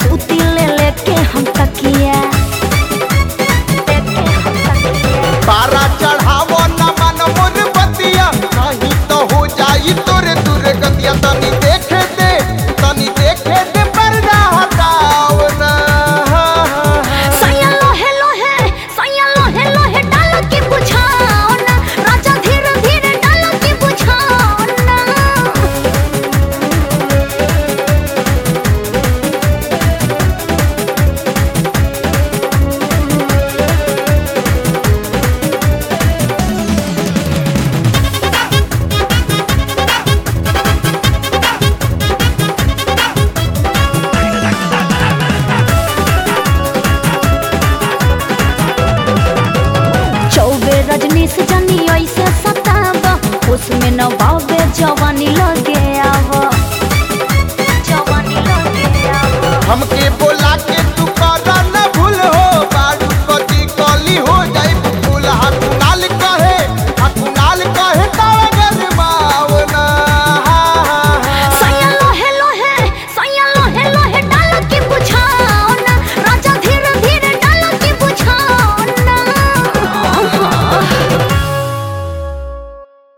सूती ले लेके हम तकिया लेके हम तकिया तारा चढ़ावो न मन मुर बतिया नहीं तो हो जाई तोरे दूर गतिया तनी देखे दे तनी देखे दे पर्दा हटाओ ना सैया लोहे लोहे सैया लोहे लोहे डालो की बुझाओ ना राजा धीरे धीरे डालो की बुझाओ ना चौबे रजनी से जनी ऐसे सताब उसमें न बाबे जवानी लगे आव जवानी लगे आव हमके